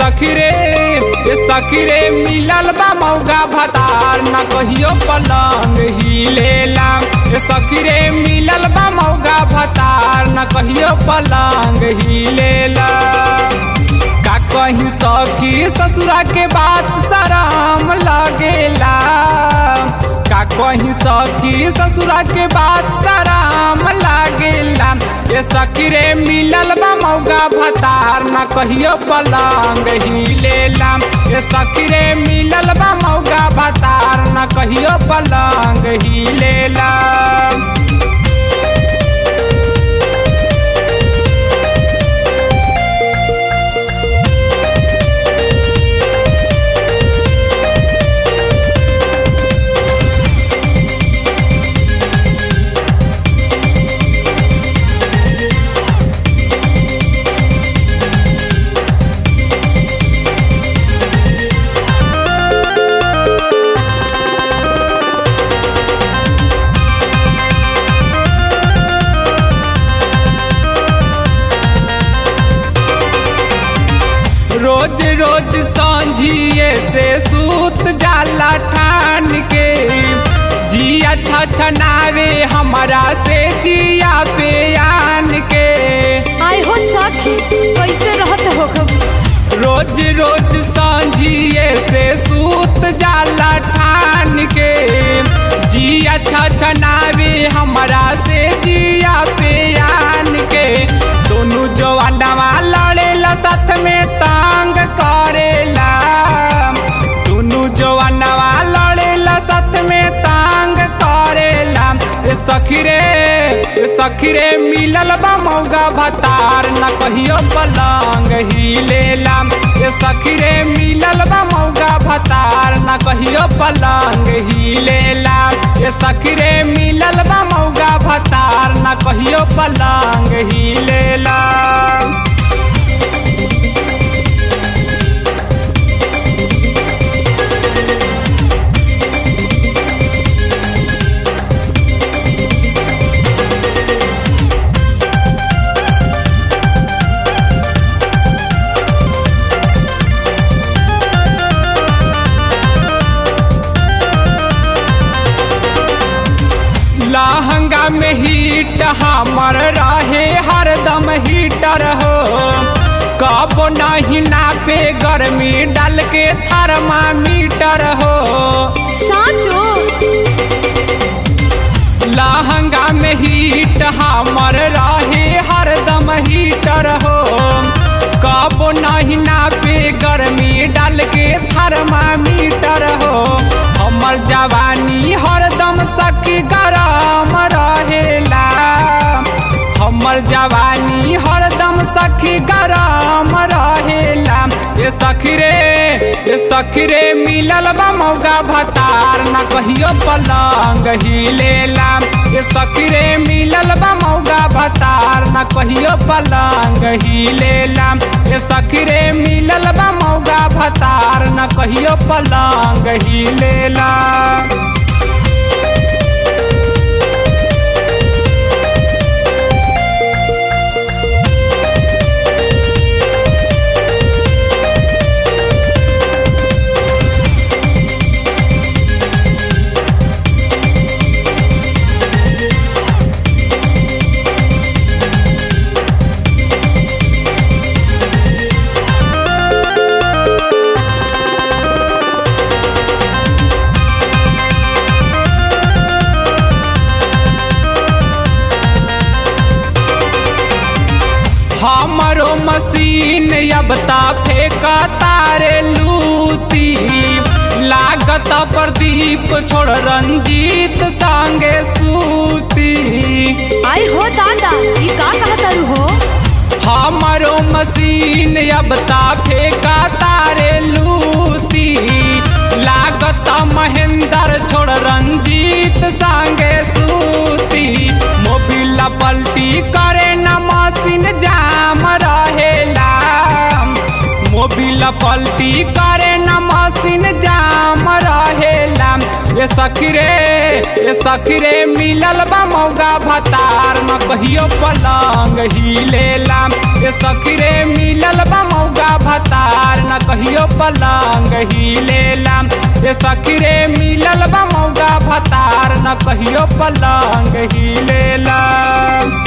सखी रे ये सखी रे मिलल बा मौगा भतार न कहियो पलंग हिलेला ये सखी रे मिलल बा मौगा भतार न कहियो पलंग हिलेला का कहीं सखी ससुरा के बात शराम लगेला का कहीं सखी ससुरा के बात शराम लागेला ये सखी रे मिलल बा मौगा भतार न कहियो पलंग हिलेला ये सखी रे मिलल बा मौगा भतार न कहियो पलंग हिलेला रोज रोज सांझिए से सूत जाला ठान के जिया छछनावे हमारा से जिया पे आन के आय हो सखी कैसे रहत हो खब रोज रोज सांझिए से सूत जाला ठान के जिया छछनावे हमारा से जिया पे आन के दोनों जवानवा लड़ेला साथ में तांग करेला दोनों जवानवा लड़ेला साथ में तांग करेला ए सखी रे ए सखी रे मिलल बा मौगा भतार न कहियो पलंग हिलेला ए सखी रे मिलल बा मौगा भतार न कहियो पलंग हिलेला ए सखी रे मिलल बा मौगा भतार न कहियो पलंग हिलेला लहंगा में हीट हमर रहे हरदम हीटर हो कब नहीं नापे गर्मी डाल के थर्मामीटर हो साचो लहंगा में हीट हमर रहे हरदम हीटर हो कब नहीं नापे गर्मी डाल के थर्मामीटर हो हमर जवानी हरदम सखी गरम रहेला हमर जवानी हरदम सखी गरम रहेला ये सखी रे ये सखी रे मिलल बा मौगा भतार न कहियो पलंग हिलेला ये सखी रे मिलल बा मौगा भतार न कहियो पलंग हिलेला ये सखी रे मिलल बा मौगा भतार न कहियो पलंग हिलेला हमरो मशीन अब ता फेंका तारे लूती लागत प्रदीप छोड़ रंजीत संगे सूती आय हो दादा ई का कहत हो हमरो मशीन अब ता फेंका तारे लूती लागत महेंद्र छोड़ रंजीत संगे सूती मोबिल पलटी करे न मशीन जाम रहेला मोबिल पलटी करे न मशीन जाम रहेला ये सखी रे ये सखी रे मिलल बा मौगा भतार न कहियो पलंग हिलेला ये सखी रे मिलल बा मौगा भतार न पलंग ही लेला ये सखी रे मिलल बा मौगा भतार न कहियो पलंग ही लेला